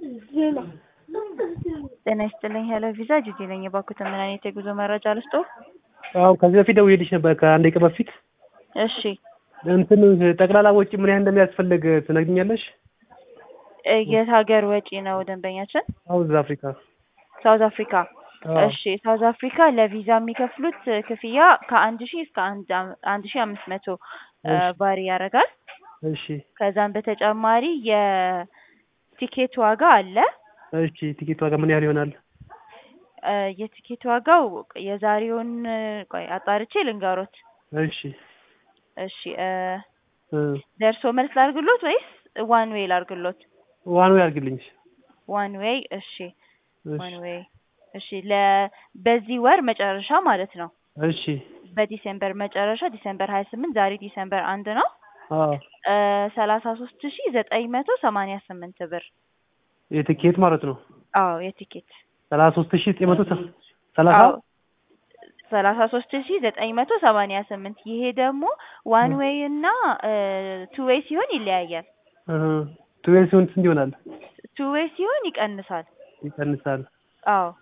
ጤና ይስጥልኝ ሄሎ ቪዛ ጂጂ ነኝ። የባኩትን ምን አይነት የጉዞ መረጃ ልስጦ? አዎ ከዚህ በፊት ደውዬልሽ ነበር ከአንድ ቀን በፊት እሺ እንትን ጠቅላላ ወጪ ምን ያህል እንደሚያስፈልግ ትነግኛለሽ? እ የት ሀገር ወጪ ነው ደንበኛችን? ሳውዝ አፍሪካ ሳውዝ አፍሪካ። አዎ። እሺ ሳውዝ አፍሪካ ለቪዛ የሚከፍሉት ክፍያ ከአንድ ሺህ እስከ አንድ አም- አንድ ሺህ አምስት መቶ እ እሺ። ባሪ ያደርጋል። እሺ ከዛም በተጨማሪ የቲኬት ዋጋ አለ። እሺ ቲኬት ዋጋ ምን ያህል ይሆናል? እ የቲኬት ዋጋው የዛሬውን እ ቆይ አጣርቼ ልንገሮት። እሺ እሺ እ እ ደርሶ መልስ ላርግሎት ወይስ ዋን ዌይ ላርግሎት? ዋን ዌይ አድርግልኝ። ዋን ዌይ እሺ ዋን እሺ ዌይ እሺ ለ በዚህ ወር መጨረሻ ማለት ነው። እሺ በዲሴምበር መጨረሻ ዲሴምበር ሀያ ስምንት ዛሬ ዲሴምበር አንድ ነው። አዎ እ ሰላሳ ሶስት ሺ ዘጠኝ መቶ ሰማንያ ስምንት ብር የቲኬት ማለት ነው። አዎ የቲኬት ሰላሳ ሶስት ሺህ ዘጠኝ መቶ ሰላሳ አዎ ሰላሳ ሶስት ሺ ዘጠኝ መቶ ሰማንያ ስምንት ይሄ ደግሞ ዋን ዌይ እና ቱ ዌይ ሲሆን ይለያያል። ቱ ዌይ ሲሆን ስንት ይሆናል? ቱ ዌይ ሲሆን ይቀንሳል። ይቀንሳል። አዎ